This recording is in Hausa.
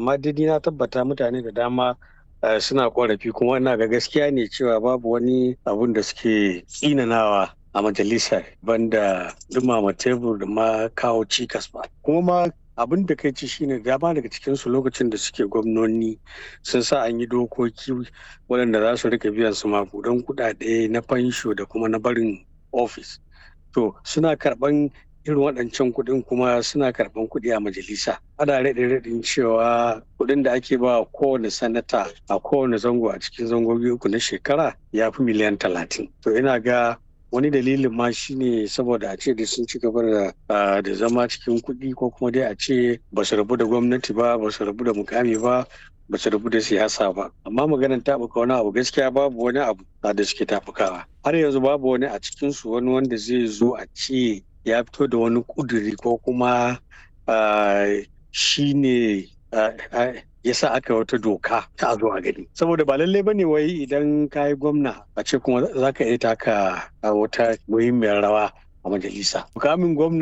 amma dai na tabbata mutane da dama suna korafi kuma ina ga gaskiya ne cewa babu wani abun da suke tsinanawa a majalisar banda dumama tebur da ma kawo cikas ba kuma ma abin da kai ci shine dama daga cikinsu lokacin da suke gwamnoni sun sa an yi dokoki waɗanda za su rika biyan su makudan kuɗaɗe na fansho da kuma na barin ofis to suna karɓan irin waɗancan kuɗin kuma suna karɓan kuɗi a majalisa ana raɗe raɗin cewa kuɗin da ake ba kowane sanata a kowane zango a cikin zangogi uku na shekara ya fi miliyan talatin to ina ga wani dalilin ma shine saboda a ce da sun ci gaba da zama cikin kuɗi ko kuma dai a ce ba su rabu da gwamnati ba ba su rabu da mukami ba ba su rabu da siyasa ba amma maganar taɓuka wani abu gaskiya babu wani abu da suke taɓukawa har yanzu babu wani a cikinsu wani wanda zai zo a ce ya fito da wani kuduri ko kuma shi ne ya sa aka wata doka ta a zo a gani saboda ba lallai bane wai idan ka yi gwamna a ce kuma za ka iya taka wata muhimmiyar rawa a majalisa mukamin gwamna